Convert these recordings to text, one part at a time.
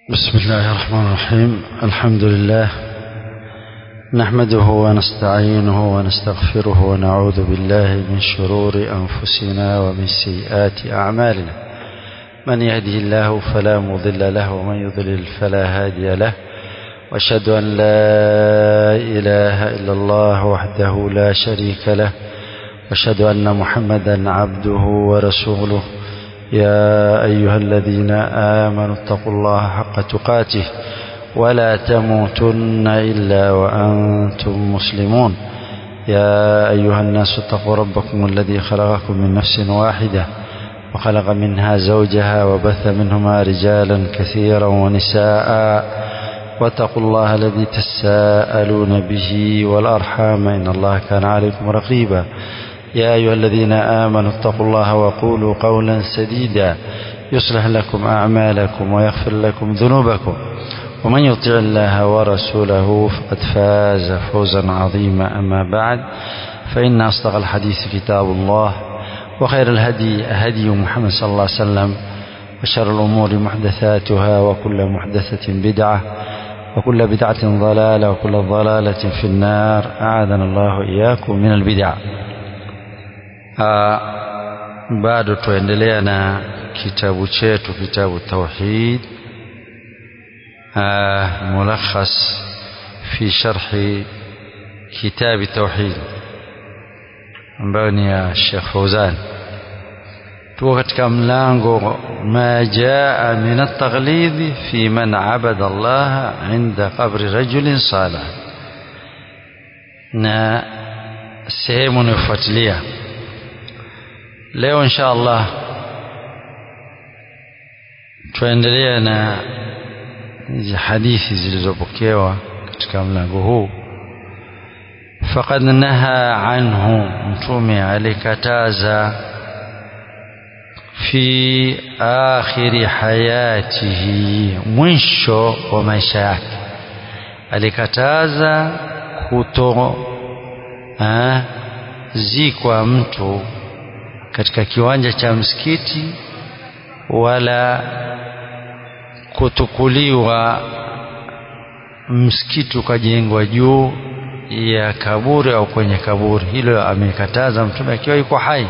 بسم الله الرحمن الرحيم الحمد لله نحمده ونستعينه ونستغفره ونعوذ بالله من شرور أنفسنا ومن سيئات أعمالنا من يهده الله فلا مضل له ومن يضلل فلا هادي له واشهد أن لا إله إلا الله وحده لا شريك له واشهد أن محمدا عبده ورسوله يا أيها الذين آمنوا اتقوا الله حق تقاته ولا تموتن إلا وأنتم مسلمون يا أيها الناس اتقوا ربكم الذي خلقكم من نفس واحدة وخلق منها زوجها وبث منهما رجالا كثيرا ونساء واتقوا الله الذي تساءلون به والأرحام إن الله كان عليكم رقيبا يا أيها الذين آمنوا اتقوا الله وقولوا قولا سديدا يصلح لكم أعمالكم ويغفر لكم ذنوبكم ومن يطع الله ورسوله فقد فاز فوزا عظيما أما بعد فإن أصدق الحديث كتاب الله وخير الهدي هدي محمد صلى الله عليه وسلم وشر الأمور محدثاتها وكل محدثة بدعة وكل بدعة ضلالة وكل ضلالة في النار أعاذنا الله إياكم من البدع bado tuendelea na kitabu chetu kitabu tauhid mulakhas fi sharhi kitabi tauhid ambayo ni ya Sheikh Fauzan tuko katika mlango ma jaa min at-taghlid fi man abada Allah inda qabri rajulin salih na sehemu inayofuatilia leo insha Allah tuendelea na hizi hadithi zilizopokewa katika mlango huu faqad naha anhu mtume alikataza fi akhiri hayatihi mwisho wa maisha yake alikataza kuto zikwa mtu katika kiwanja cha msikiti wala kutukuliwa msikiti ukajengwa juu ya kaburi au kwenye kaburi hilo amekataza mtume akiwa yuko hai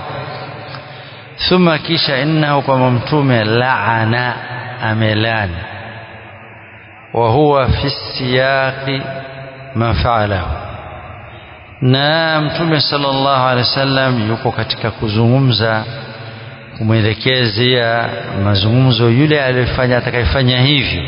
thumma kisha innahu kwamba mtume laana amelani wa huwa fi siyaqi ma faalahu na mtume sallallahu alaihi wasallam yuko katika kuzungumza kumwelekezea mazungumzo yule aliyefanya atakayefanya hivyo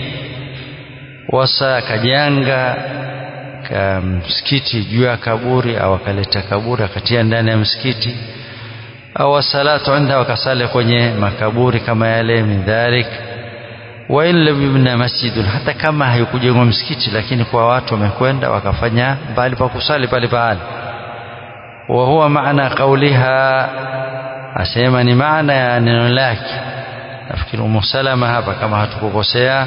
wasa akajanga ka msikiti juu ya kaburi au akaleta kaburi akatia ndani ya msikiti au salatu inda wakasali kwenye makaburi kama yale min dhalik wa in lam yubna masjidun hata kama haikujengwa msikiti lakini kwa watu wamekwenda wakafanya bali pa kusali pale pale wa huwa maana kauliha asema ni maana ya neno lake nafikiri Umu Salama hapa kama hatukukosea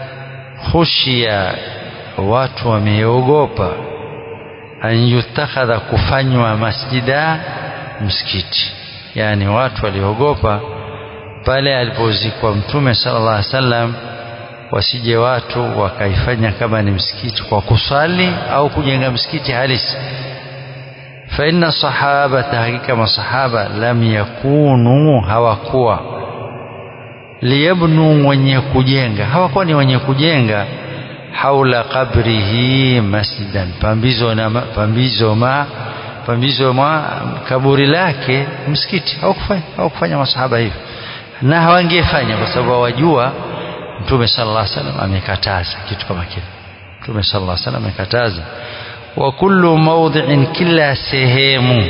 khushia watu wameogopa an yutakhadha kufanywa masjida msikiti yani watu waliogopa pale alipozikwa mtume sallallahu alaihi wasallam wasije watu wakaifanya kama ni msikiti kwa kusali au kujenga msikiti halisi fa inna sahaba hakika masahaba lam yakunu hawakuwa liyabnu wenye kujenga hawakuwa ni wenye kujenga haula qabrihi masjidan pambizo na pambizo ma pambizo ma kaburi lake msikiti hawakufanya hawakufanya masahaba hivyo na hawangefanya kwa sababu hawajua mtume sallallahu alaihi wasallam amekataza kitu kama kile mtume sallallahu alaihi wasallam amekataza wa kullu mawdhi'in kila sehemu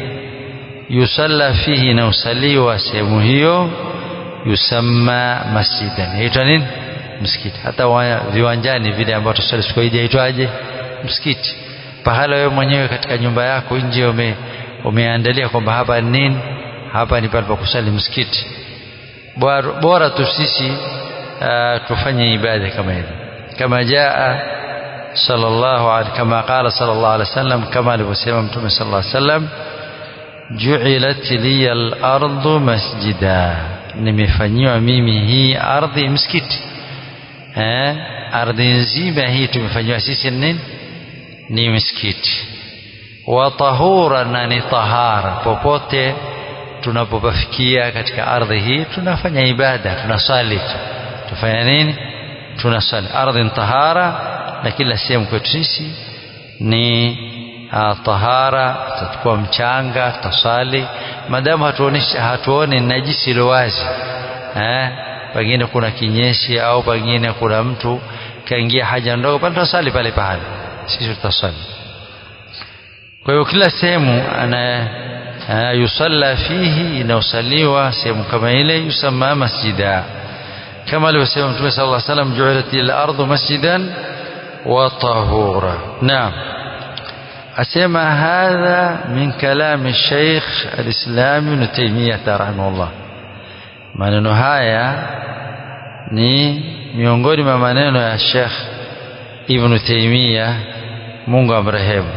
yusalla fihi na usaliwa sehemu hiyo yusamma masjidan inaitwa nini msikiti hata viwanjani vile ambao tusali siku hii inaitwaje msikiti pahala wewe mwenyewe katika nyumba yako nje ume, umeandalia kwamba hapa ni nini hapa ni pale pa kusali msikiti bora, bora tu sisi uh, tufanye ibada kama hivi kama jaa sallallahu alaihi kama qala sallallahu alaihi wasallam kama alivyosema mtume sallallahu alaihi wasallam ju'ilat liya al-ardu masjida nimefanyiwa mimi hii ardhi msikiti eh, ardhi nzima hii tumefanyiwa sisi nini ni misikiti wa tahura na ni tahara popote tunapopafikia katika ardhi hii tunafanya ibada tunasali tufanya nini tunasali ardhi tahara na kila sehemu kwetu sisi ni uh, tahara tutachukua mchanga tutasali madamu hatuoneshi hatuoni najisi ilo wazi eh pengine kuna kinyesi au pengine kuna mtu kaingia haja ndogo pale tutasali pale pale sisi tutasali kwa hiyo kila sehemu ana uh, yusalla fihi inaosaliwa sehemu kama ile yusamma masjida kama alivyosema mtume sallallahu alaihi wasallam ju'ilat al-ardu masjidan wa tahura naam asema hadha min kalami Sheikh al-Islam Ibn Taymiyyah rahimahullah maneno haya ni miongoni mwa maneno ya Sheikh Ibn Taymiyyah Mungu amrehemu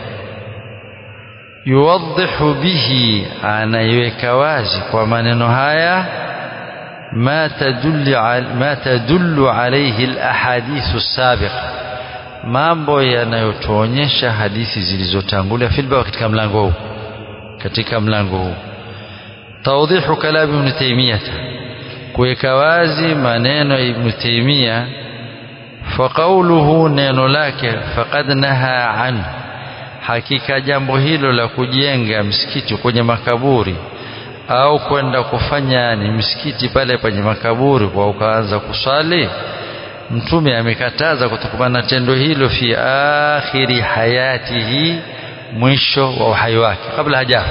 yuwadhihu bihi anaiweka wazi kwa maneno haya ما تدل ما تدل عليه الاحاديث السابقه mambo yanayotuonyesha hadithi zilizotangulia filba katika mlango huu katika mlango huu tawdihu kalam ibn taymiyah kuweka wazi maneno ya ibn taymiyah faqauluhu neno lake faqad naha an hakika jambo hilo la kujenga msikiti kwenye makaburi au kwenda kufanya ni msikiti pale penye makaburi kwa ukaanza kuswali mtume amekataza kutokana na tendo hilo fi akhiri hayatihi mwisho wa uhai wake kabla hajafa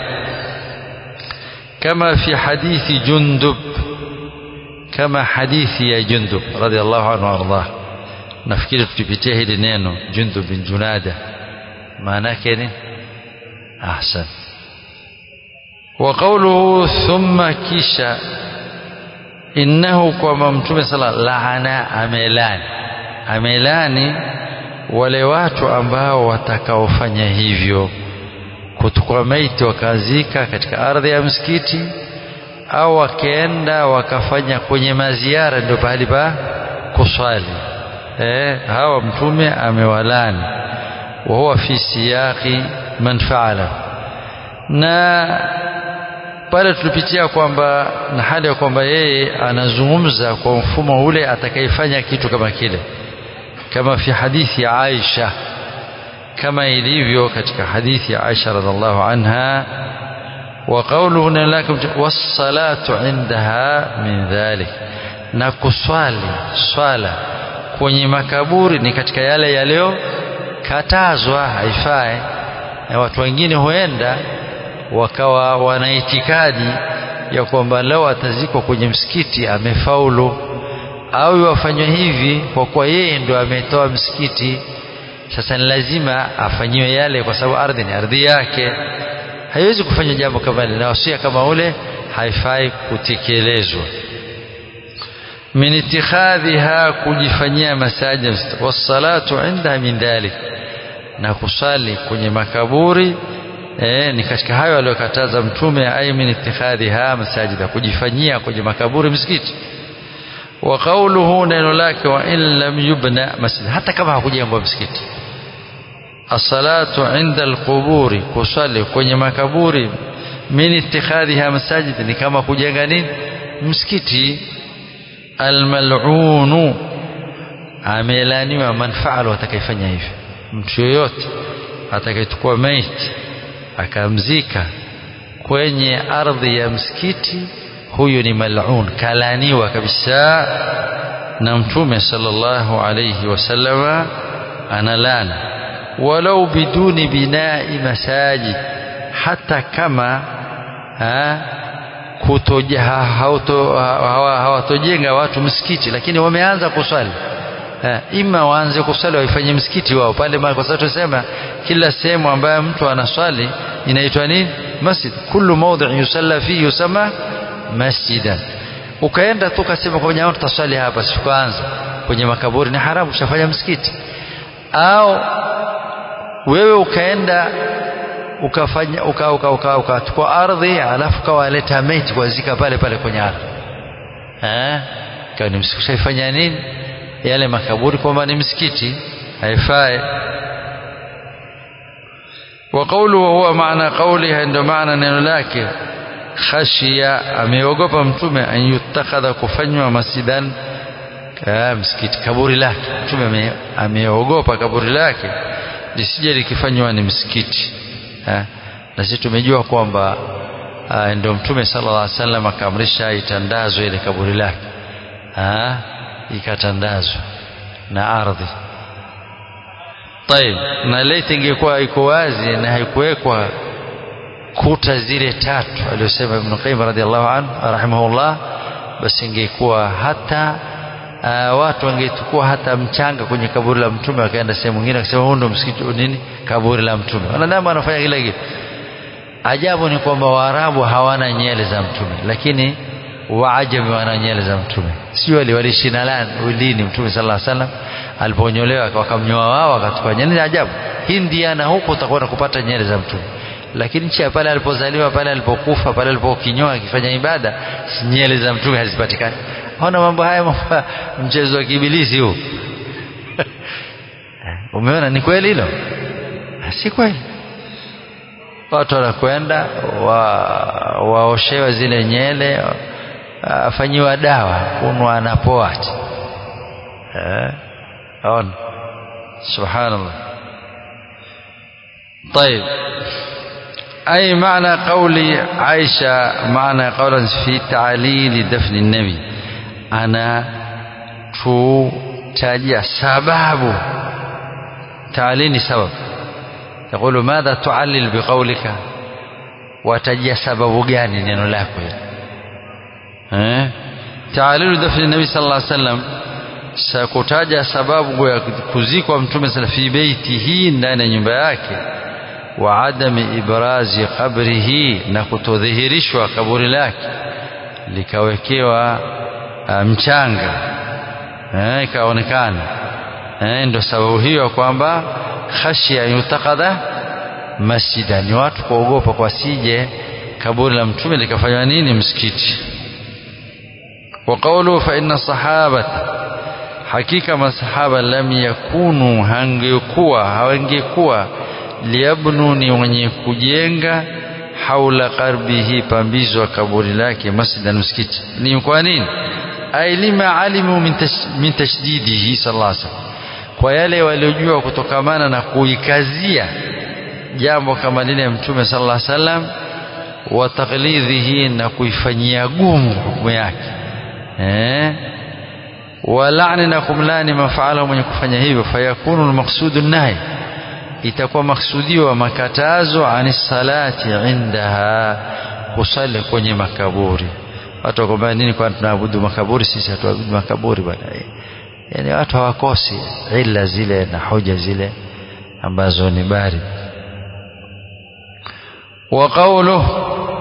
kama fi hadithi jundub kama hadithi ya jundub radhiallahu anhu ardah nafikiri tukipitia hili neno jundub bin junada maana yake ni ahsan وقوله ثم كيشا إنه كما متوم صلى الله لعنا amelani amelani wale watu ambao watakaofanya hivyo kutukua maiti wakazika katika ardhi ya msikiti au wakaenda wakafanya kwenye maziara ndio pahali pa kuswali eh, hawa mtume amewalani wa huwa fi siyaqi man faala na pale tulipitia kwamba na hali ya kwamba yeye anazungumza kwa mfumo ule atakayefanya kitu kama kile kama fi hadithi ya Aisha kama ilivyo katika hadithi ya Aisha radhiallahu anha wa qawluhu lakum was-salatu indaha min dhalik na kuswali swala kwenye makaburi ni katika yale yaliyokatazwa haifai na watu wengine huenda wakawa wana itikadi ya kwamba leo atazikwa kwenye msikiti amefaulu au wafanywe hivi kwa kuwa yeye ndo ametoa msikiti sasa ni lazima afanyiwe yale kwa sababu ardhi ni ardhi yake haiwezi kufanya jambo kama lile na wasia kama ule haifai kutekelezwa min itikhadhiha kujifanyia masajid wassalatu inda min dhalik na kusali kwenye makaburi eh, ni katika hayo aliyokataza mtume ay min itikhadhiha masajida kujifanyia kwenye makaburi msikiti wa qawluhu neno lake wa in lam yubna masjid hata kama hakujengwa msikiti as-salatu inda al-quburi kusali kwenye makaburi min itikhadhiha masajid ni kama kujenga nini msikiti al-mal'unu amelaniwa man fa'ala atakayefanya hivyo mtu yoyote atakayechukua maiti akamzika kwenye ardhi ya msikiti huyu ni mal'un kalaniwa kabisa na mtume sallallahu alayhi wasallama analana walau biduni binai masajid hata kama ha, kutoja hawatojenga watu msikiti lakini wameanza kuswali Ha, ima waanze kuswali waifanye msikiti wao pale kwa sababu tunasema kila sehemu ambayo mtu anaswali inaitwa nini masjid kullu mawdhi yusalla fihi yusama masjidan ukaenda tu kasema kwa jamaa tutaswali hapa sikuanza kwenye makaburi ni haramu ushafanya msikiti au wewe ukaenda ukafanya uka uka uka ukachukua ardhi alafu kawaleta maiti kuwazika pale pale kwenye ardhi eh kwa ni msikiti ushafanya nini yale makaburi kwamba ni msikiti haifai wa qawlu huwa maana qawliha ndio maana neno lake khashia ameogopa mtume an yutakhadha kufanywa masjidan ka msikiti kaburi lake mtume ameogopa kaburi lake lisije likifanywa ni msikiti ha? na sisi tumejua kwamba ndio mtume sallallahu alaihi wasallam akaamrisha itandazwe ile kaburi lake ha? ikatandazwa na ardhi طيب na leti ingekuwa iko wazi na haikuwekwa kuta zile tatu aliyosema Ibn Qayyim radhiallahu anhu rahimahullah basi ingekuwa hata uh, watu wangechukua hata mchanga kwenye kaburi la mtume wakaenda sehemu nyingine wakasema huu ndo msikiti nini kaburi la mtume wanadamu wanafanya kila kitu ajabu ni kwamba waarabu hawana nyele za mtume lakini waajami wana nyele za mtume sio waliishi na lini mtume sallallahu alaihi wasallam aliponyolewa wakamnyoa wao wakachukua nyele ni ajabu India na huko utakwenda kupata nyele za mtume lakini nchi ya pale alipozaliwa pale alipokufa pale alipokinyoa akifanya ibada nyele za mtume hazipatikani ona mambo haya mambo mchezo wa kibilisi huu umeona ni kweli hilo si kweli watu wanakwenda waoshewa wa zile nyele afanyiwa dawa kunwa anapoa eh on subhanallah طيب أي معنى قول عائشة معنى قولا في تعليل دفن النبي أنا تو تاجي سبب تعليل سبب يقول ماذا تعلل بقولك وتجي سبب gani neno lako hili eh تعليل دفن النبي صلى الله عليه وسلم sakutaja sababu ya kuzikwa mtume sala fi beitihi ndani ya nyumba yake wa adami ibrazi qabrihi na kutodhihirishwa kaburi lake likawekewa mchanga eh, ikaonekana eh, ndio sababu hiyo kwamba khashia yutakadha masjida ni watu kuogopa kwa sije kaburi la mtume likafanywa nini msikiti wa qawlu fa inna sahabata hakika masahaba lam yakunu hangekuwa hawangekuwa liyabnu ni wenye kujenga haula qarbihi pambizo kaburi lake masjidan msikiti ni kwa nini ay lima alimu min, tash, min tashdidihi sallallahu alaihi wasallam kwa yale waliojua kutokamana na kuikazia jambo kama lile ya mtume sallallahu alaihi wasallam wa taqlidhihi na kuifanyia gumu hukumu yake eh walani na kumlani mafaala mwenye kufanya hivyo fayakunu almaqsudu nahi itakuwa maksudio makatazo ani salati indaha kusali kwenye makaburi watu wakwambia nini kwa tunaabudu makaburi sisi hatuabudu makaburi bwana yani watu hawakosi illa zile na hoja zile ambazo ni bari wa qawluhu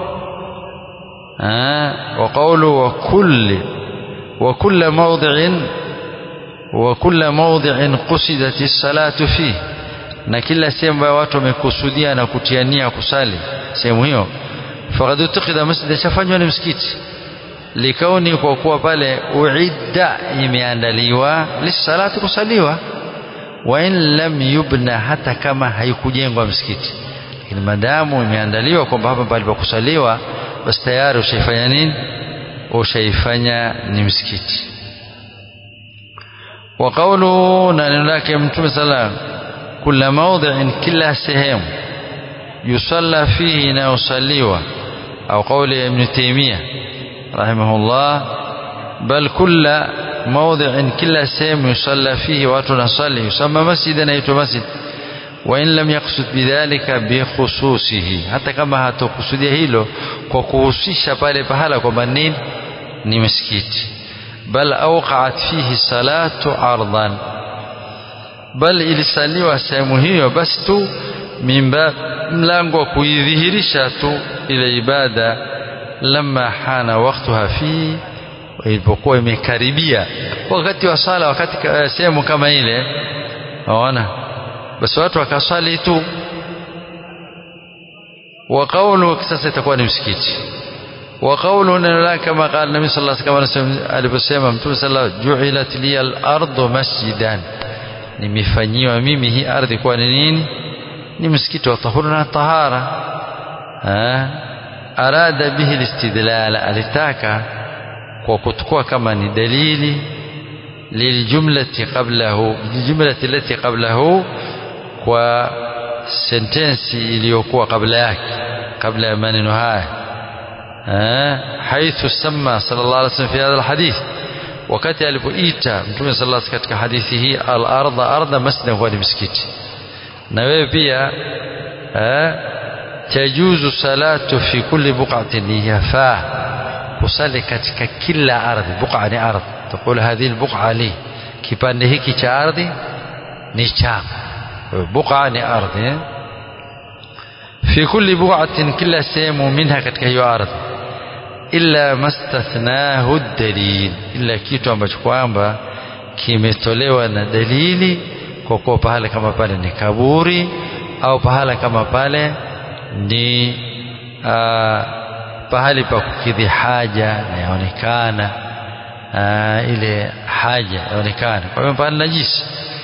wa qawlu wa kulli وكل موضع وكل موضع قصدت الصلاة فيه na kila sehemu ambayo watu wamekusudia na kutiania kusali sehemu hiyo faqad utakida masjid shafanywa ni msikiti likauni kwa kuwa pale uidda imeandaliwa lisalati kusaliwa wa in lam yubna hata kama haikujengwa msikiti lakini madamu imeandaliwa kwamba hapa palipokusaliwa basi tayari ushaifanya nini ushaifanya ni msikiti wa qawluhu na neno lake mtume sallam kila mawdhi'in kila sehemu yusalla fihi na usaliwa au qawli ibn taymiyyah rahimahullah bal kila mawdhi'in kila sehemu yusalla fihi watu nasali yusamma masjidan aitwa masjid وإن لم يقصد بذلك بخصوصه hata kama hatokusudia hilo kwa kuhusisha pale pahala kwamba nini ni msikiti bal awqa'at fihi salatu ardan bal ilisaliwa sehemu hiyo basi tu mimba mlango wa kuidhihirisha tu ile ibada lamma hana waktuha fi ilipokuwa imekaribia wakati wa sala wakati sehemu kama ile waona basi watu wakasali tu wa qawlu sasa itakuwa ni msikiti وقوله لا كما قال النبي صلى الله عليه وسلم aliposema mtume sallallahu ju'ilat li al-ardu masjidan nimefanyiwa mimi hii ardhi kuwa ni nini ni msikiti wa tahuru na tahara arada bihi al-istidlal alitaka kwa kutukua kama ni dalili liljumlati qablahu liljumlati allati qablahu kwa sentensi iliyokuwa kabla yake kabla ya maneno haya حيث سمى صلى الله عليه وسلم في هذا الحديث wakati alipoita mtume sallallahu alaihi katika hadithi hii al-ardha ardha masjid huwa ni msikiti na wewe pia tajuzu salatu fi kulli buq'atin yafaa kusali katika kila ardhi buqa ni ardhi تقول هذه البقعة لي kipande hiki cha ardhi ni changu buqa ni ardhi fi kulli buq'atin kila sehemu minha katika hiyo ardhi illa mastathnahu dalil illa kitu ambacho kwamba kimetolewa na dalili kwa kuwa pahala kama pale ni kaburi au pahala kama pale ni aa, pahali pa kukidhi haja na yaonekana ile haja yaonekana kwa hiyo pale najisi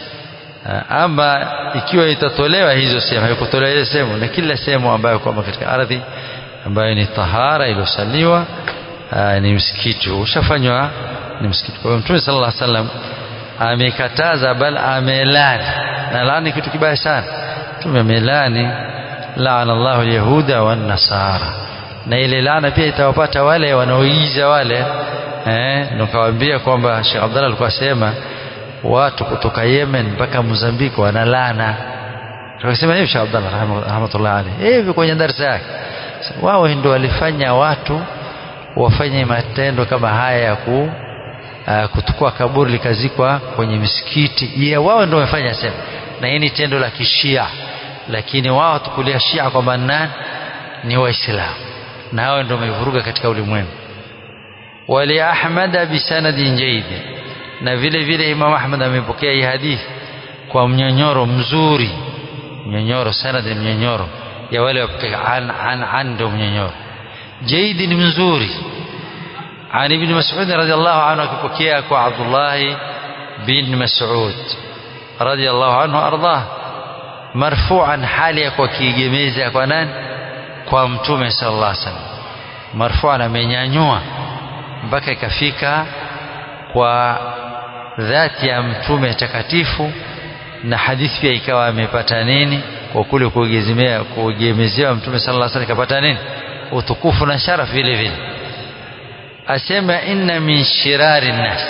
ama ikiwa itatolewa hizo sehemu haikutolewa ile sehemu na kila sehemu ambayo kwamba katika ardhi ambayo ni tahara iliyosaliwa ni msikiti ushafanywa ni msikiti kwa hiyo mtume sallallahu alaihi wasallam amekataza bal amelani na laani kitu kibaya sana mtume amelani laana Allahu alyahuda wan nasara na ile laana pia itawapata wale wanaoiza wale eh nikawaambia kwamba Sheikh Abdallah alikuwa asema watu kutoka Yemen mpaka Mozambiki wanalana tukasema hivi Sheikh Abdallah rahmatullah alayhi hivi kwenye darasa yake wao ndio walifanya watu wafanye matendo kama haya ya ku uh, kutukua kaburi likazikwa kwenye misikiti yeah, wao ndio wamefanya sema na hii ni tendo la kishia lakini wao tukulia shia kwamba nani ni waislamu na hao ndio wamevuruga katika ulimwengu wali ahmada bisanadin jayyid na vile vile Imam Ahmad amepokea hii hadithi kwa mnyonyoro mzuri mnyonyoro sanad ni mnyonyoro ya wale wapokea an an an ndio mnyonyoro jayyid ni mzuri عن ابن مسعود رضي الله عنه كبكيا عبد الله بن مسعود رضي الله عنه أرضاه مرفوعا حاليا وكيجميزا كونان kwa mtume sallallahu alaihi wasallam marfu'an amenyanyua mpaka ikafika kwa dhati ya mtume takatifu na hadithi pia ikawa amepata nini kwa kule kuegemea kuegemezewa mtume sallallahu alaihi wasallam kapata nini utukufu na sharaf vile vile asema inna min shirari nnas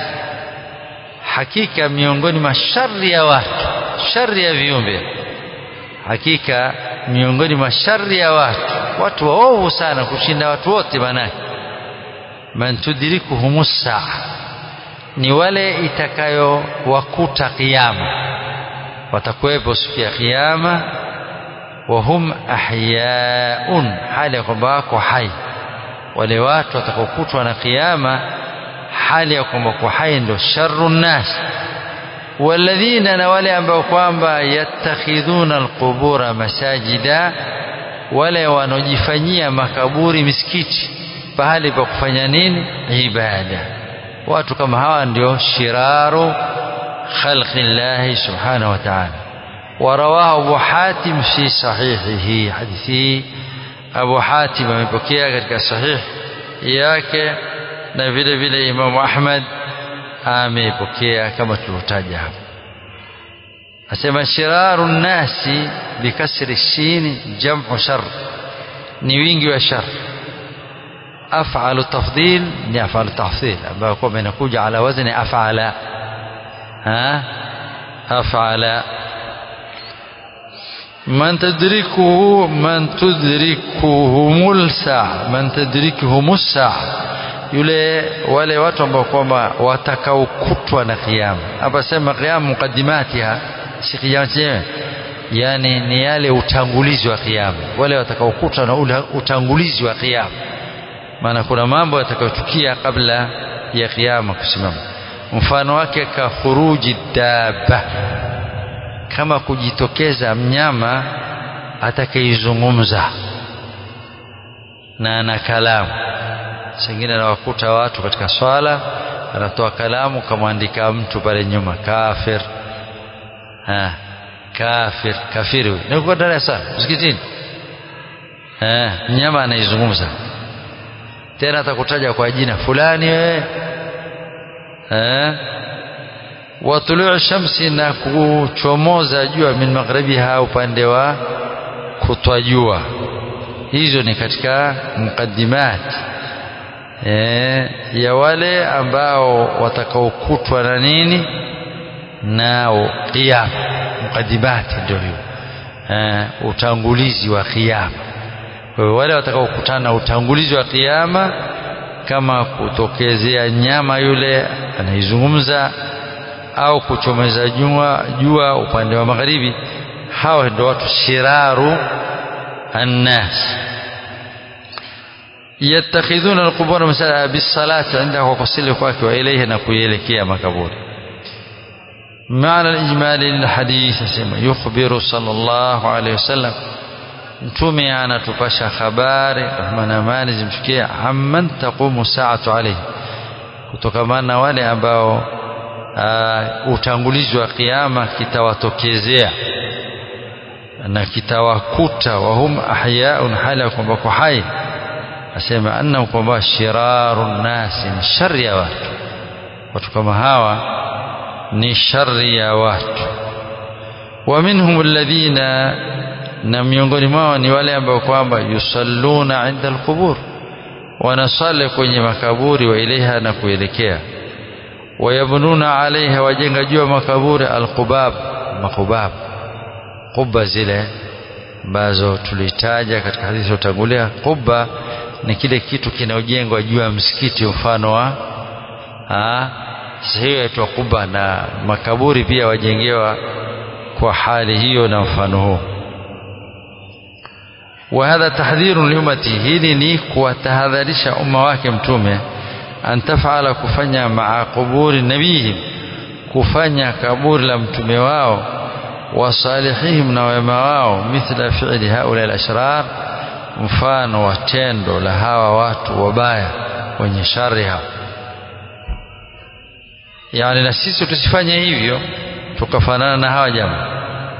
hakika miongoni mwa shari ya watu shari ya viumbe hakika miongoni mwa shari ya watu watu waovu sana kushinda watu wote manake man tudrikuhum saa ni wale itakayowakuta kiyama watakuwepo siku ya kiyama wahum ahyaun hali ya kwamba wako hai wale watu watakaokutwa na kiyama hali ya kwamba kwa hai ndo sharru nnas walladhina na wale ambao kwamba yattakhidhuna alqubura masajida wale wanaojifanyia makaburi misikiti pahali pa kufanya nini ibada watu kama hawa ndio shiraru khalqi llahi subhanahu wa ta'ala ورواه أبو حاتم في صحيحه حديثه Abu Hatim amepokea katika sahih yake na vile vile Imam Ahmad amepokea kama tulivyotaja hapo asema shiraru nasi bikasri shin jam'u shar ni wingi wa shar af'alu tafdhil ni af'alu tafdhil ambayo kwa inakuja ala wazni af'ala ha af'ala من تدركه من تدركهم الساعة من تدركهم الساعة yule wale watu ambao kwamba watakaokutwa na kiyama hapa sema kiyama mukaddimatiha si kiyama chenyewe yani ni yale utangulizi wa kiyama wale watakaokutwa na ule utangulizi wa kiyama maana kuna mambo yatakayotukia kabla ya kiyama kusimama mfano wake ka khuruji dabba kama kujitokeza mnyama atakaizungumza na ana kalamu sengine anawakuta watu katika swala anatoa kalamu kamwandika mtu pale nyuma kafir ha, kafir kafiri huyu nilikuwa ndani ya sala msikitini eh mnyama anaizungumza tena atakutaja kwa jina fulani wewe eh wa tuluu shamsi na kuchomoza jua min magharibiha upande wa kutwa jua hizo ni katika mukaddimat eh ya wale ambao watakaokutwa na nini nao qiyam mukaddimat ndio hiyo eh utangulizi wa qiyam kwa hiyo wale watakaokutana utangulizi wa kiyama kama kutokezea nyama yule anaizungumza au kuchomeza jua, jua upande wa magharibi hawa ndio watu shiraru annas yattakhidhuna alqubur masala bisalati inda kwa kusili kwake wa ilayhi na kuielekea makaburi معنى الإجمالي للحديث يخبر صلى الله عليه وسلم mtume anatupasha habari rehma na amani zimfikie amman taqumu saatu alayhi kutokamana na wale ambao uh, utangulizi wa kiyama kitawatokezea na kitawakuta wahum ahyaun hali ya kwamba kwa hai asema annahum kwamba shiraru nnasi ni shari ya watu watu kama hawa ni shari ya watu wa minhum alladhina na miongoni mwao ni wale ambao kwamba yusalluna inda alqubur wanasali kwenye makaburi wa ilaiha na kuelekea wayabnuna alaiha wajenga juu ya makaburi alqubab makubab quba zile ambazo tulitaja katika hadithi iliyotangulia quba ni kile kitu kinaojengwa juu ya msikiti mfano wa sasa hiyo yaitwa quba na makaburi pia wajengewa kwa hali hiyo na mfano huo وهذا تحذير لأمتي hili ni kuwatahadharisha umma wake mtume an tafala kufanya maa quburi nabihim kufanya kaburi la mtume wao wasalihihim na wema wao mithla fi'li haula al-ashrar mfano wa tendo la hawa watu wabaya wenye shari hao yani na sisi tusifanye hivyo tukafanana na hawa jamaa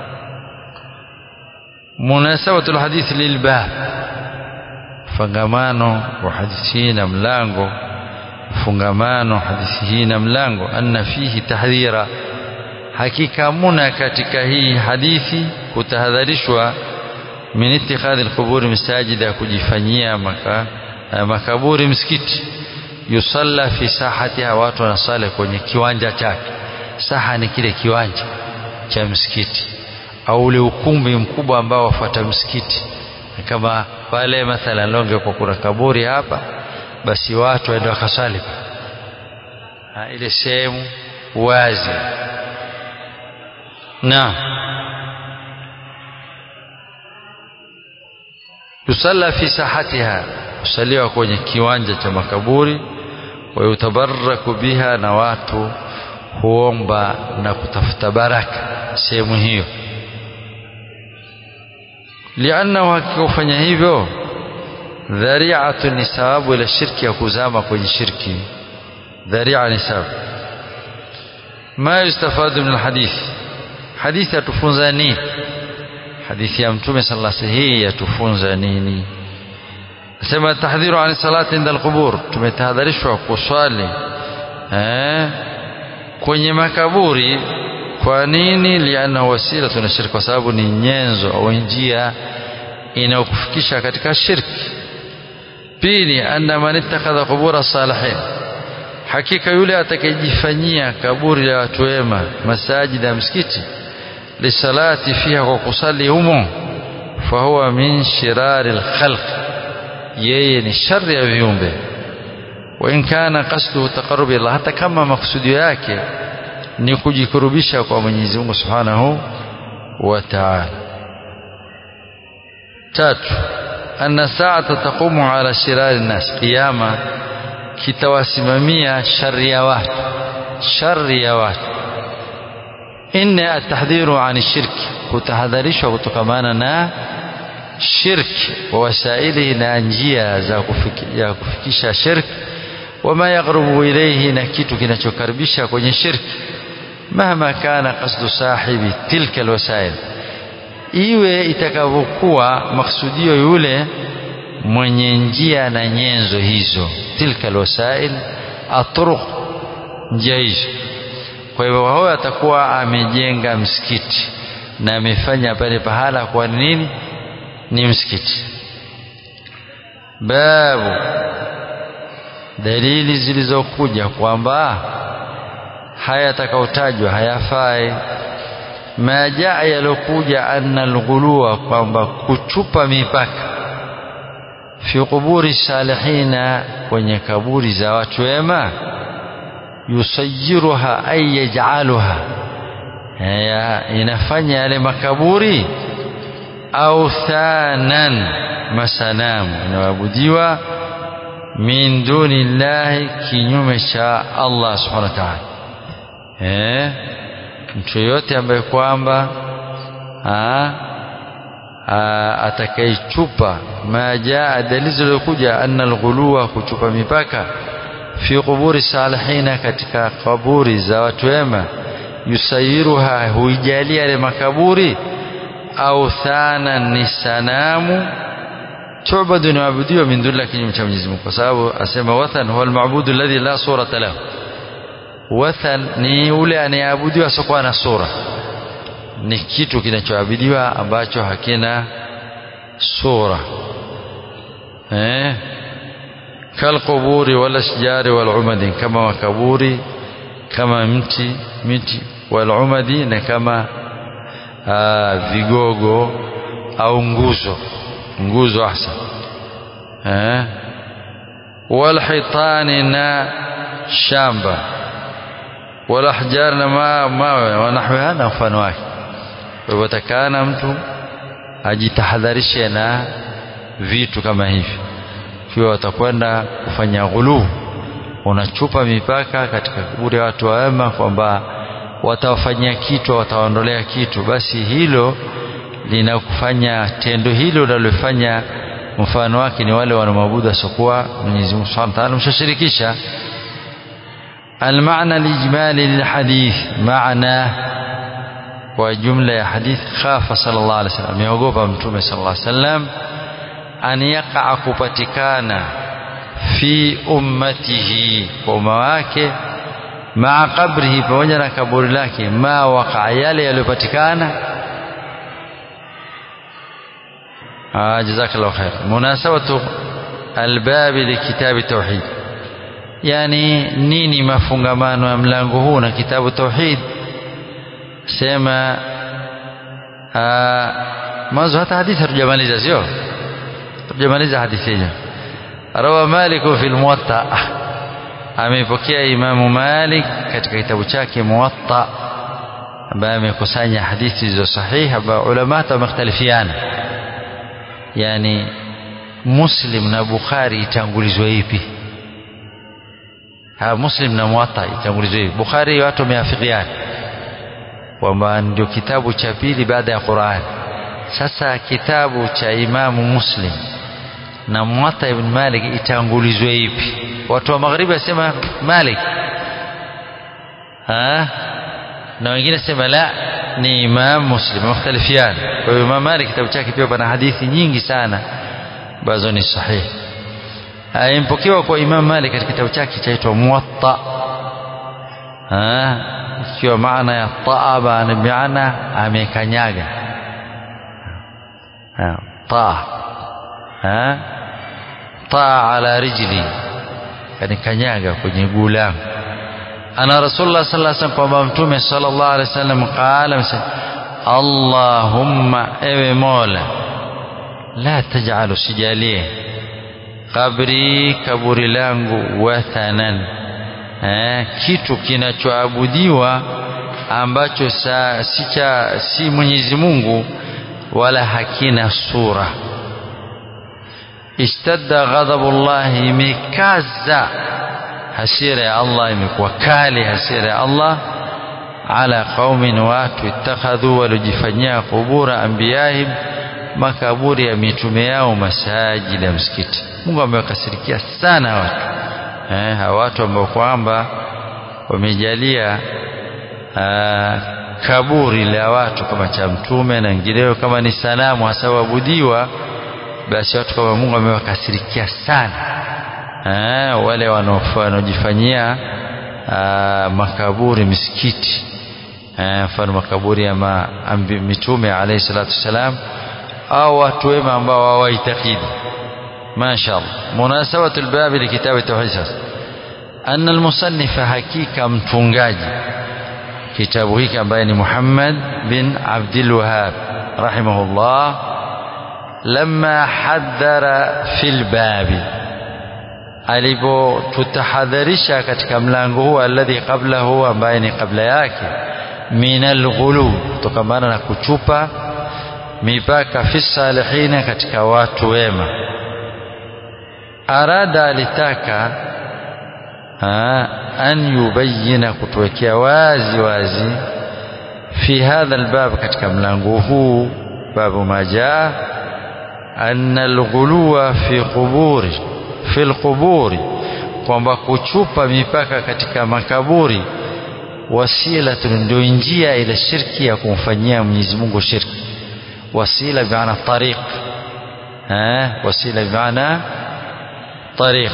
munasabatu alhadith lilbab fungamano wa hadithi hii na mlango fungamano hadithi hii na mlango anna fihi tahdhira hakika muna katika hii hadithi kutahadharishwa min ittikhadhi alqubur masajida kujifanyia maka, makaburi msikiti yusalla fi sahatiha watu wanasali kwenye kiwanja chake saha ni kile kiwanja cha msikiti au ule ukumbi mkubwa ambao wafuata msikiti kama pale mathalan longe kwa kuna kaburi hapa basi watu waende wakasali ile sehemu wazi na yusalla fi sahatiha kusaliwa kwenye kiwanja cha makaburi wayutabarraku biha na watu huomba na kutafuta baraka sehemu hiyo liannahu hakika kufanya hivyo dhari'atu ni sababu ila shirki ya kuzama kwenye shirki dhari'a ni sababu ma yustafadu min alhadith hadithi yatufunza nini hadithi ya mtume sallallahu alayhi wasallam hii yatufunza nini sema tahdhiru an salati inda alqubur tumetahadharishwa kuswali eh kwenye makaburi kwa nini liana wasila tuna shirki kwa sababu ni nyenzo au njia inayokufikisha katika shirki pili anna man ittakhadha qubura salihin hakika yule atakayejifanyia kaburi la watu wema masajida ya msikiti lisalati fiha kwa kusali humo fahuwa min shirari alkhalq yeye ni shari ya viumbe wa in kana qasduhu taqarrub ila hata kama maksudio yake ni kujikurubisha kwa Mwenyezi Mungu Subhanahu wa Ta'ala tatu anna sa'ata taqumu ala shirari nas qiyama kitawasimamia shari ya watu shari ya watu inna atahdhiru an shirki kutahadharishwa kutokamana na shirki wa wasailihi na njia za kufiki, ya kufikisha shirki wama yaqrubu ilayhi na kitu kinachokaribisha kwenye shirki mahma kana qasdu sahibi tilka alwasail iwe itakavyokuwa maksudio yule mwenye njia na nyenzo hizo tilka alwasail atruq njia hizo kwa hivyo huyo atakuwa amejenga msikiti na amefanya pale pahala kwa nini ni msikiti babu dalili zilizokuja kwamba haya yatakayotajwa hayafai ma jaa yalokuja anna alghuluwa kwamba kuchupa mipaka fi quburi salihina kwenye kaburi za watu wema yusayiruha ay yaj'aluha haya inafanya yale makaburi au thanan masanamu inawabudiwa min duni llahi kinyume cha Allah subhanahu wa ta'ala eh mtu yote ambaye kwamba atakaichupa ma jaa dalili zilizokuja anna alghuluwa kuchupa mipaka fi quburi salihina katika kaburi za watu wema yusayiruha huijalia yale makaburi au thana ni sanamu tu'badu inaabudiwa min duni kinyume cha Mwenyezi Mungu kwa sababu asema wathan huwa almabudu alladhi la surata lahu wathan ni ule anayeabudiwa asiokuwa na sura ni kitu kinachoabudiwa ambacho hakina sura eh kalquburi wal ashjari wal umadi kama makaburi kama mti miti wal umadi na kama aa, vigogo au nguzo nguzo ahsan eh wal hitani na shamba wal ahjar na ma mawe wanahwiha na mfano wake kwa hivyo takana mtu ajitahadharishe na vitu kama hivi kiwa watakwenda kufanya ghuluu unachupa mipaka katika kaburi ya watu wema kwamba watawafanyia kitu watawaondolea kitu basi hilo linakufanya tendo hilo linalofanya mfano wake ni wale wanaoabudu asiokuwa Mwenyezi Mungu Subhanahu wa Ta'ala mshashirikisha المعنى الإجمالي للحديث معنى وجملة يا حديث خاف صلى الله عليه وسلم يوقف متومة صلى الله عليه وسلم أن يقع كبتكانا في أمته ومواكه مع قبره pamoja kaburi lake ma waqa yale yaliyopatikana jazakallahu khair munasabatu albabi likitabi tauhid yani nini mafungamano ya mlango huu na kitabu tauhid sema mwanzo hata hadithi hatujamaliza sio hatujamaliza hadithi hiyo rawa malik fi almuwatta amepokea imamu malik katika kitabu chake muwatta ambaye amekusanya hadithi zilizo sahihi ambayo ulama wamekhtalifiana yani muslim na bukhari itangulizwe ipi ha muslim na muwatta itangulizwe ipi bukhari watu wameafikiana kwamba ndio kitabu cha pili baada ya Qur'an sasa kitabu cha imamu muslim na muwatta ibn malik itangulizwe ipi watu wa magharibi wasema malik ha na wengine sema la ni imam muslim mukhtalifiana kwa hiyo imam malik kitabu chake pia pana hadithi nyingi sana ambazo ni sahihi impokewa kwa imam malik katika kitabu chake chaitwa muwatta ikiwa maana ya taaba ni maana amekanyaga taa taa ala rijli kanikanyaga kwenye guu langu ana rasulullah sallallahu alaihi wasallam kwamba mtume sallallahu alaihi wasallam qala allahumma ewe mola la taj'alu sijalie kabri kaburi langu wathanan eh, kitu kinachoabudiwa ambacho sa, si cha si Mwenyezi Mungu wala hakina sura ishtadda ghadabullahi imekaza hasira ya Allah imekuwa kali hasira ya Allah ala qaumin watu ittakhadhu walojifanyia kubura anbiyahim makaburi ya mitume yao masajidi ya msikiti Mungu amewakasirikia sana watu eh, hawa watu ambao kwamba wamejalia aa, kaburi la watu kama cha mtume na wengineo kama ni sanamu hasa waabudiwa basi watu kama Mungu amewakasirikia sana eh, wale wanaojifanyia makaburi misikiti mfano makaburi ya ma, ambi, mitume alayhi salatu wassalam au watu wema ambao hawaitakidi mashaallah munasabatu albabi likitabu tauhid sasa anna almusannifa hakika mtungaji kitabu hiki ambaye ni Muhammad bin Abdul Wahhab rahimahullah lamma hadhara fil babi alipotutahadharisha katika mlango huu alladhi qablahu ambaye ni kabla yake min alghulu kutokamana na kuchupa mipaka fi salihina katika watu wema arada alitaka ha, an yubayina kutuwekea wazi wazi fi hadha albab katika mlango huu babu majaa anna alghuluwa fi quburi fi alquburi kwamba kuchupa mipaka katika makaburi wasila ndio njia ile shirki ya kumfanyia Mwenyezi Mungu shirki wasila bimaana tariq eh wasila bimaana tariq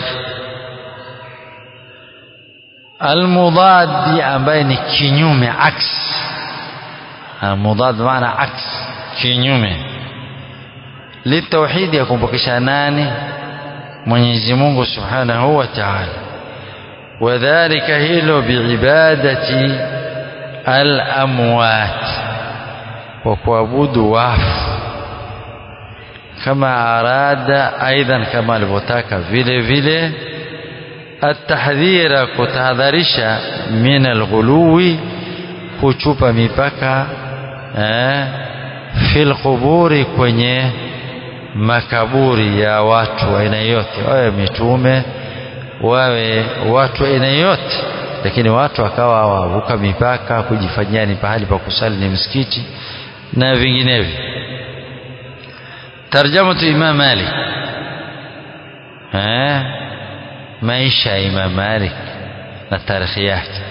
almudad ambaye ni kinyume aks almudad maana aks kinyume litauhidi ya kumpokesha nani Mwenyezi Mungu Subhanahu wa Ta'ala wadhālika hilo biibadati al-amwat wa kuabudu wafu kama arada aidan kama alivyotaka vile vile atahdhira kutahadharisha min alghuluwi kuchupa mipaka eh, fil quburi kwenye makaburi ya watu aina yote wawe mitume wawe watu aina yote lakini watu wakawa wavuka mipaka kujifanyia ni pahali pa kusali ni msikiti na vinginevyo tarjamatu imam malik eh maisha ya imam malik na tarikhi yake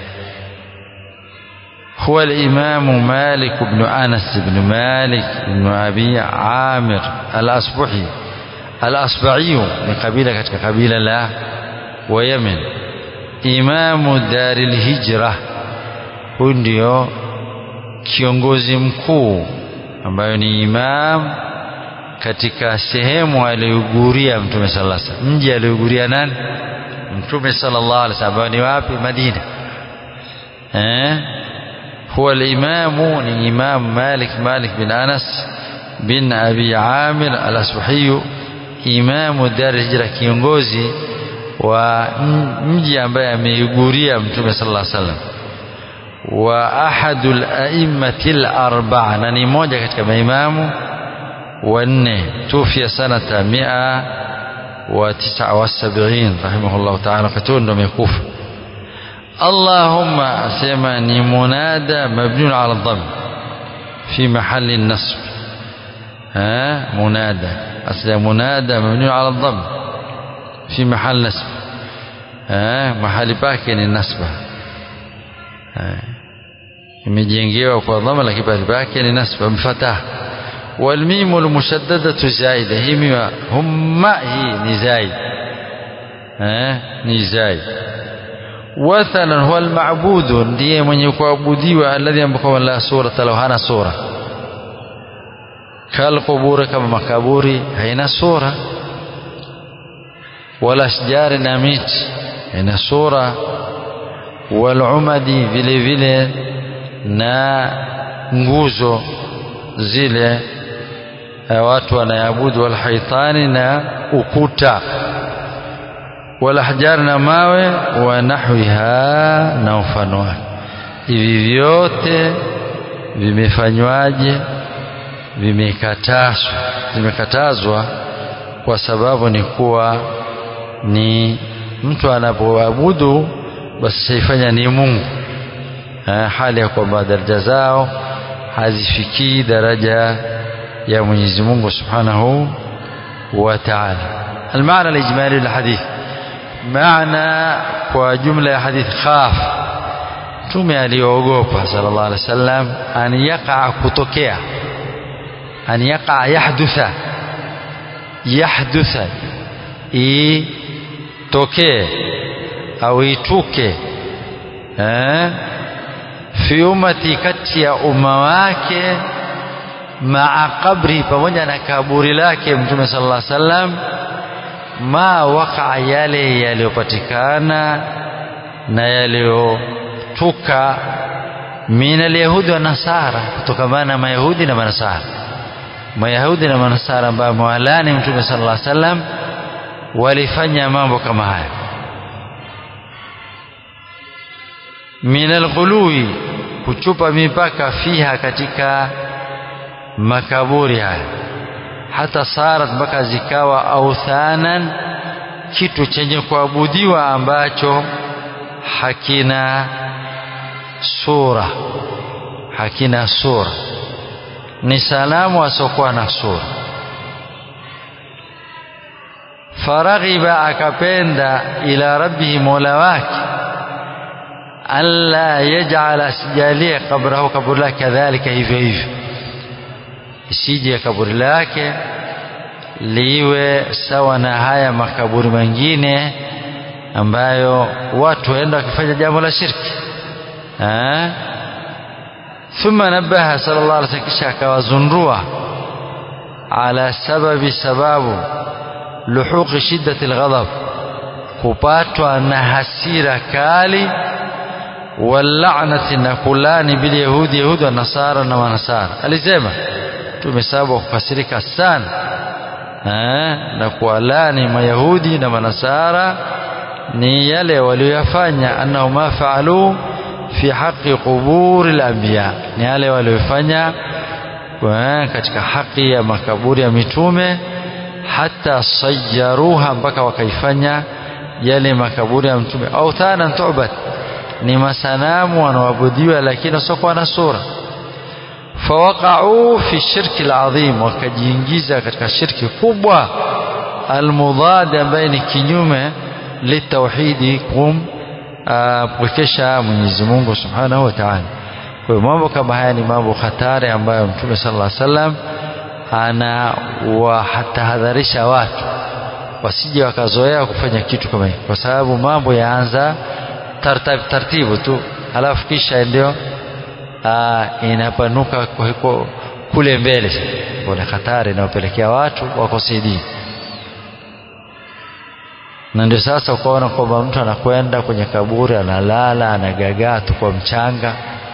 هو الإمام مالك بن أنس بن مالك بن أبي عامر الأصبحي الأصبعي من قبيلة كتك قبيلة لا ويمن إمام دار الهجرة ndio kiongozi mkuu ambayo ni imam katika sehemu aliyoguria mtume sallallahu alaihi wasallam mji aliyoguria nani mtume sallallahu alaihi wasallam ni wapi Madina eh هو الإمام إمام مالك مالك بن أنس بن أبي عامر الأصبحي إمام دار الهجرة kiongozi wa mji ambaye ameiguria mtume sallallahu alaihi wasallam wa ahadul a'immati al-arba'a na ni moja katika maimamu wanne tufia sanata mia wa tisa wa sabini rahimahullah ta'ala wakati ndo amekufa اللهم سمعني منادى مبني على الضم في محل النصب ها منادى أصل منادى مبني على الضم في محل نصب ها محل باكن النصب imejengewa kwa dhama lakini pale pake ni nasba mfatah والميم المشددة زائدة هي ميم هم هي نزايد ها نزايد wathalan huwa almabudu ndiye mwenye kuabudiwa alladhi ambako la surata lahu hana sura kalquburi kama makaburi haina sura wala ashjari na miti haina sura walumadi vile vile na nguzo zile watu wanayabudu walhaitani na ukuta walahjar na mawe wa nahwiha na mfano wake hivi vyote vimefanywaje vimekatazwa vimekatazwa kwa sababu ni kuwa ni mtu anapoabudu basi saifanya ni Mungu ha, hali ya kwamba daraja zao hazifikii daraja ya Mwenyezi Mungu Subhanahu wa Ta'ala المعنى الإجمالي للحديث معنى وجملة ya hadith khaf mtume aliyoogopa sallallahu alaihi wasallam an yaqa kutokea an yaqa yahdutha yahdutha itokee au ituke eh fi ummati kati ya umma wake maa qabri pamoja na kaburi lake mtume sallallahu alaihi wasallam ma waqa yale yaliyopatikana na yaliyotuka min alyahudi wa nasara kutokamana na mayahudi na manasara mayahudi na manasara ambao mwalani mtume sallallahu alaihi wasallam walifanya mambo kama haya min alghului kuchupa mipaka fiha katika makaburi haya hata sarat mpaka zikawa authanan kitu chenye kuabudiwa ambacho hakina sura hakina sura ni salamu asiokuwa na sura faraghiba akapenda ila rabbihi mola wake alla yaj'ala asijalie kabrahu kaburi lake kadhalika hivyo hivyo isije kaburi lake liwe sawa na haya makaburi mengine ambayo watu waenda wakifanya jambo la shirki eh thumma nabaha sallallahu alaihi wasallam kisha akawazundua ala sababi sababu luhuqi shiddati alghadab kupatwa na hasira kali wallanati na kulani bil yahudi yahudi wa nasara na manasara alisema tumesabu kukasirika sana eh, na kuwalani mayahudi na manasara ni yale walioyafanya annahu ma faalu fi haqi quburi al-anbiya ni yale waliofanya katika haki ya makaburi ya mitume hata sayyaruha mpaka wakaifanya yale makaburi ya mtume au thana tu'bad ni masanamu wanaoabudiwa lakini wasiokuwa na sura fawaqa'u fi shirki al-azim wakajiingiza katika shirki kubwa almudad ambaye ni kinyume litauhidi kum pwekesha Mwenyezi Mungu Subhanahu wa Ta'ala kwa hiyo mambo kama haya ni mambo hatari ambayo Mtume sallallahu alaihi wasallam anawatahadharisha watu wasije wakazoea kufanya kitu kama hiki kwa sababu mambo yaanza taratibu taratibu tu halafu kisha ndio inapanuka kule mbele kuna hatari inayopelekea watu wakose dini na ndio sasa ukaona kwamba mtu anakwenda kwenye kaburi analala anagagaa tu kwa mchanga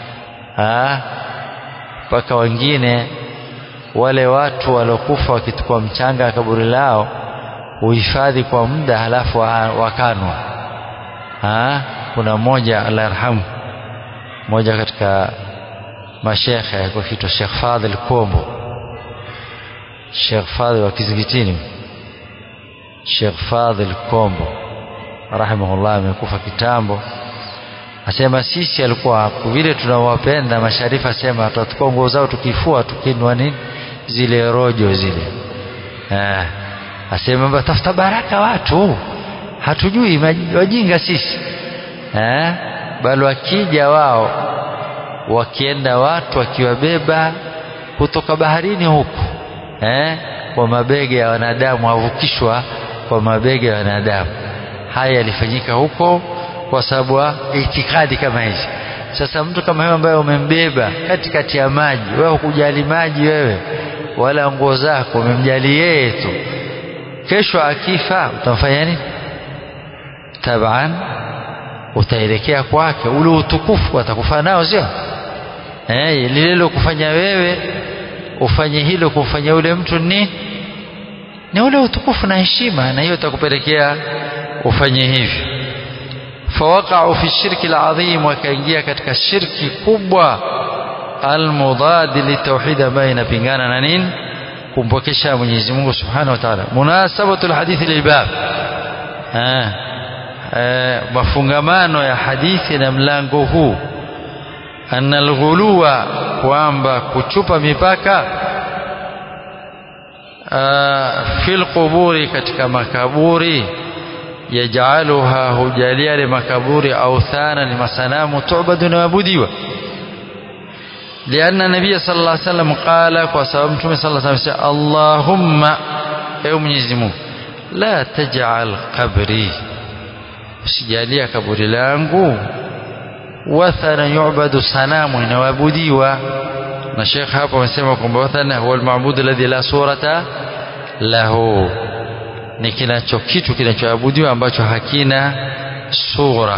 mpaka wengine wale watu waliokufa wakitukua mchanga kaburi lao uhifadhi kwa muda halafu wakanwa kuna mmoja Allah yarhamu mmoja katika mashekhe alikuwa kiitwa Sheikh Fadhil Kombo Sheikh Fadhil wa Kizigitini Sheikh Fadhil Kombo rahimahullah amekufa kitambo asema sisi alikuwa vile tunawapenda masharifa asema tutachukua nguo zao tukifua tukinwa nini zile rojo zile eh asema tafuta baraka watu hatujui wajinga sisi eh bali wakija wao wakienda watu wakiwabeba kutoka baharini huku eh kwa mabega ya wanadamu wavukishwa kwa mabega ya wanadamu haya yalifanyika huko kwa sababu itikadi kama hizi sasa mtu kama huyo ambaye umembeba katikati ya maji wewe hukujali maji wewe wala nguo zako umemjali yeye tu kesho akifa utamfanya nini taban utaelekea kwake ule utukufu atakufa nao sio eh lile kufanya wewe ufanye hilo kumfanya ule mtu ni ni ule utukufu na heshima na hiyo itakupelekea ufanye hivi fawaqa'u fi shirki al'azim wakaingia katika shirki kubwa almudad litauhid ambayo inapingana na nini kumpokesha Mwenyezi Mungu Subhanahu wa Ta'ala munasabatu alhadith lilbab eh mafungamano ya hadithi na mlango huu anna alghuluwa kwamba kuchupa mipaka fil quburi katika makaburi yajaluha hujalia li makaburi authana ni masanamu tu'badu na wabudiwa لأن النبي صلى الله عليه وسلم قال وسبب متوم صلى الله عليه وسلم اللهم ewe Mwenyezi Mungu la taj'al qabri usijalia kaburi langu wathana yu'badu sanamu inawabudiwa na Sheikh hapo amesema kwamba wathana huwa al-ma'bud alladhi la surata lahu ni kinacho kitu kinachoabudiwa ambacho hakina sura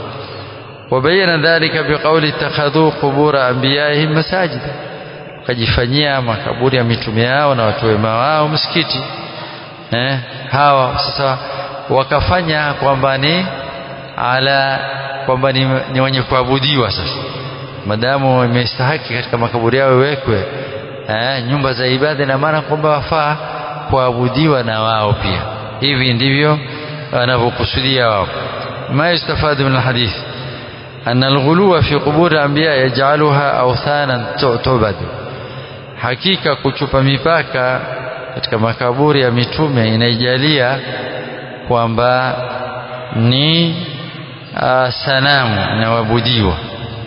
وبين ذلك بقول اتخذوا قبور انبيائهم مساجد wakajifanyia makaburi ya mitume yao na watu wema wao msikiti eh, hawa sasa wakafanya kwamba ni ala kwamba ni, ni wenye kuabudiwa sasa madamu imestahaki katika makaburi yao iwekwe eh, nyumba za ibada na maana kwamba wafaa kuabudiwa na wao pia hivi ndivyo wanavyokusudia wao ma yustafadu min alhadith أن الغلو في قبور الأنبياء يجعلها أوثانا تعبد hakika kuchupa mipaka katika makaburi ya mitume inaijalia kwamba ni uh, sanamu inawabudiwa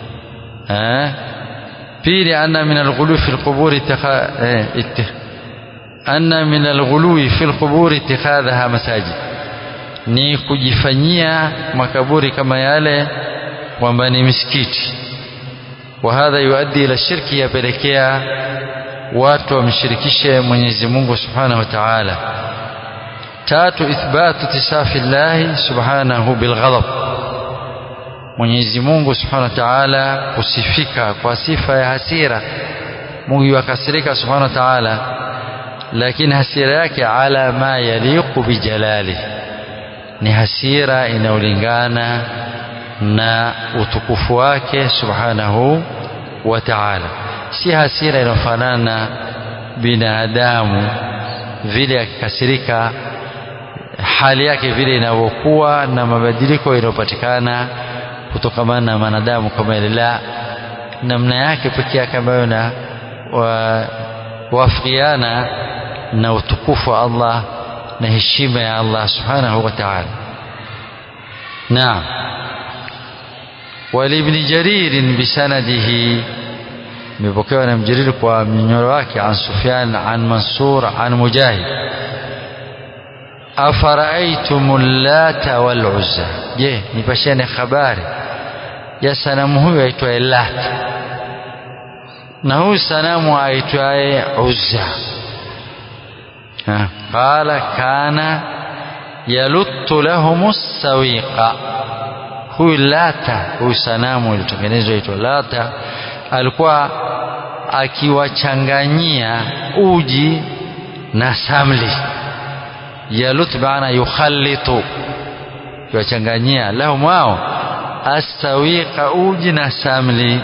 eh? pili anna min alghulu fi alqubur eh, anna min alghulu fi alqubur ittikhadhaha masajid ni kujifanyia makaburi kama yale kwamba ni misikiti wa hadha yuaddi ila shirki yapelekea watu wamshirikishe Mwenyezi Mungu Subhanahu wa Ta'ala tatu ithbatu tisafi llahi subhanahu bilghadab Mwenyezi Mungu Subhanahu wa Ta'ala kusifika kwa sifa ya hasira Mungu yakasirika Subhanahu wa Ta'ala lakini hasira yake ala ma yaliqu bijalali ni hasira inayolingana na utukufu wake subhanahu wa ta'ala si hasira inayofanana na binadamu vile akikasirika hali yake vile inavyokuwa na mabadiliko yanayopatikana kutokamana na wanadamu kama ile la namna yake pekee yake ambayo na wa, wafikiana na utukufu wa Allah na heshima ya Allah subhanahu wa ta'ala naam ولابن جرير بسنده مبكوا عن جرير ومنيرواك عن سفيان عن منصور عن مجاهد أفرأيتم اللات والعزى je nipasheni habari ya sanamu huyu aitwaye Lat na huyu sanamu aitwaye Uzza qala kana yaluttu lahum sawiqa huyu Lata huyu sanamu ilitengenezwa itwa Lata alikuwa akiwachanganyia uji na samli yalut maana yukhallitu kiwachanganyia lahum wao astawiqa uji na samli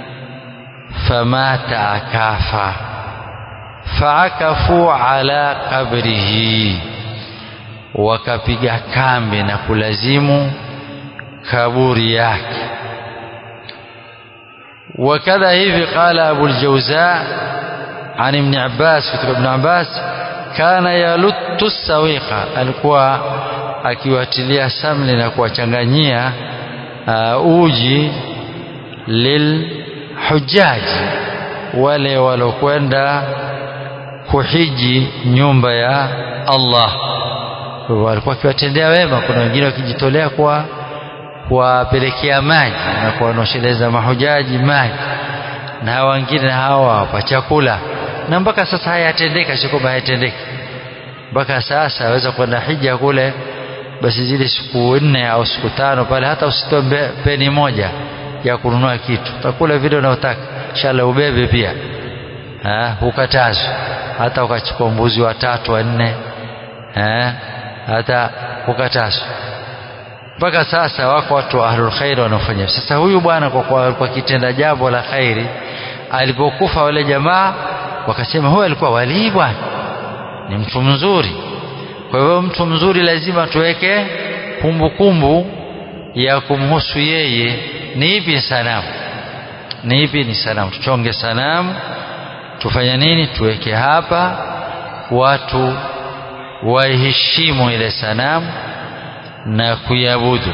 famata akafa faakafu ala qabrihi wakapiga kambi na kulazimu kaburi yake وكذا hivi قال أبو الجوزاء عن ابن عباس kutoka ابن عباس كان يلت السويقة alikuwa akiwatilia samli na kuwachanganyia uh, uji lilhujaji wale walokwenda kuhiji nyumba ya Allah walikuwa akiwatendea wema kuna wengine wakijitolea kwa kuwapelekea maji na kuwanosheleza mahujaji maji na wengine hawawapa chakula na mpaka sasa hayatendeka sio kwamba hayatendeki mpaka sasa aweza kwenda hija kule basi zile siku nne au siku tano pale hata usitoe peni moja ya kununua kitu utakula vile unaotaka shala ubebe pia hukatazwa hata ukachukua mbuzi watatu wanne hata hukatazwa mpaka sasa wako watu wa ahlul khair wanaofanya sasa huyu bwana kwa, kwa, kwa kitenda jambo la khairi alipokufa wale jamaa wakasema huyu alikuwa walii bwana ni mtu mzuri kwa hivyo mtu mzuri lazima tuweke kumbukumbu ya kumhusu yeye ni ipi sanamu ni ipi ni sanamu tuchonge sanamu tufanye nini tuweke hapa watu waiheshimu ile sanamu na kuiabudu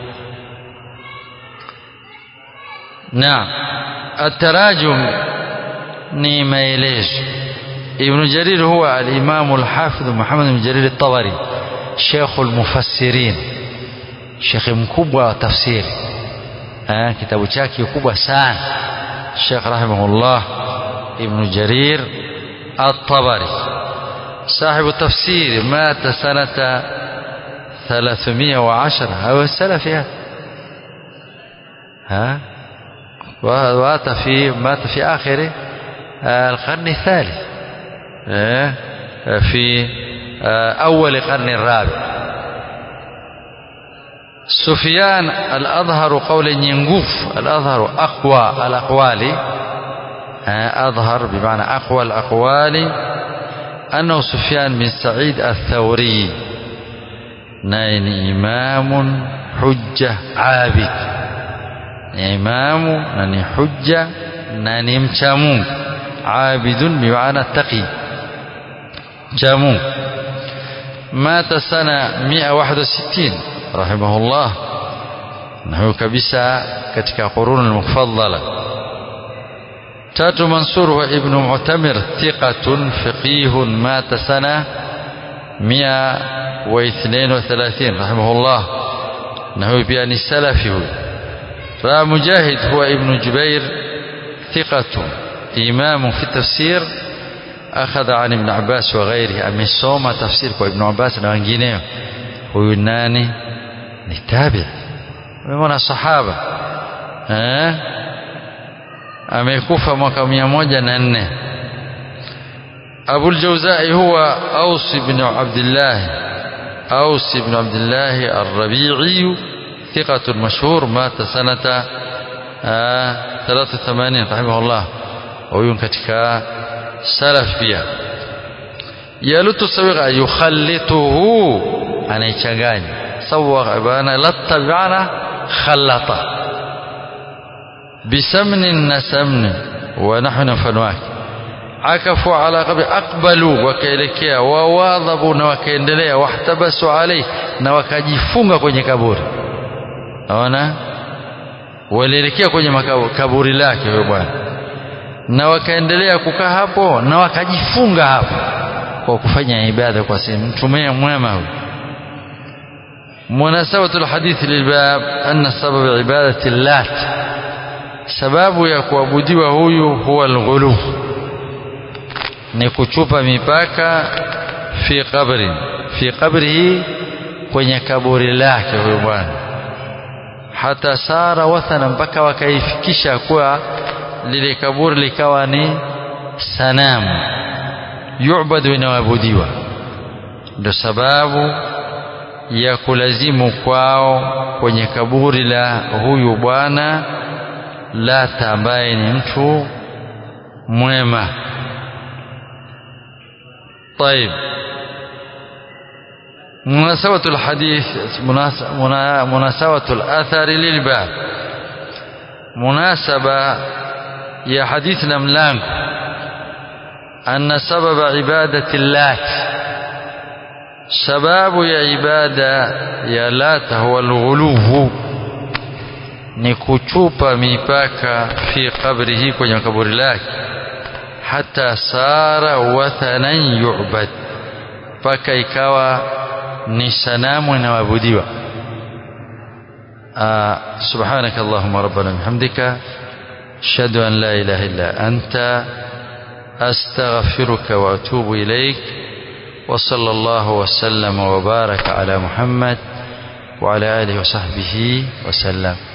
na atarajum ni maelezo ibn jarir huwa al-imam al-hafidh muhammad ibn jarir at-tabari sheikh al-mufassirin sheikh mkubwa wa tafsiri eh kitabu chake kubwa sana sheikh rahimahullah ibn jarir at-tabari صاحب التفسير مات سنة 310 هو السلف يعني ها ومات في مات في آخر القرن الثالث في أول القرن الرابع سفيان الأظهر قول ينقوف الأظهر أقوى الأقوال أظهر بمعنى أقوى الأقوال أنه سفيان بن سعيد الثوري نين إمام حجة عابد إمام نني حجة نني مشامون عابد بمعنى تقي جامون مات سنة 161 رحمه الله نحو كبسة كتك قرون المفضلة تات منصور وابن معتمر ثقة فقيه مات سنة 132 رحمه الله نحو بأن السلفي را مجاهد هو ابن جبير ثقة إمام في التفسير أخذ عن ابن عباس وغيره أمسوما تفسير ابن عباس na wengineo huyu nani ni tabi mwana sahaba eh amekufa mwaka 104 Abu al-Jawza'i huwa Aus ibn Abdullah Aus ibn Abdullah الربيعي ثقة مشهور مات سنة 83 رحمه الله ويون katika salaf pia yalutu sawiqa yukhalituhu anaichanganya sawwa bana latta bana khallata bisamnin nasamni wa nahnu fanwaki akafu ala qabri aqbalu wakaelekea wawadhabu na wakaendelea wahtabasu alayhi na wakajifunga kwenye kaburi naona walielekea kwenye kaburi lake huyo bwana na wakaendelea kukaa hapo na wakajifunga hapo kwa kufanya ibada kwa sehemu mtume mwema huyo مناسبة الحديث للباب أن سبب عبادة اللات sababu ya kuabudiwa huyu huwa alghulu ni kuchupa mipaka fi qabri fi qabrihi kwenye kaburi lake huyo bwana hata sara wathana mpaka wakaifikisha kuwa lile kaburi likawa ni sanamu yu'badu inaabudiwa ndio sababu ya kulazimu kwao kwenye kaburi la huyu bwana Lata ambaye ni mtu mwema طيب مناسبة الحديث مناسبة الأثر للباب مناسبة يا حديثنا ملانك أن سبب عبادة اللات سباب يا عبادة يا لات هو الغلو ni kuchupa mipaka fi qabrihi kwenye kaburi lake hata sara wathanan yu'bad mpaka ikawa ni sanamu inayoabudiwa سبحانك اللهم ربنا بحمدك أشهد أن لا إله إلا أنت أستغفرك وأتوب إليك وصلى الله وسلم وبارك على محمد وعلى آله وصحبه وسلم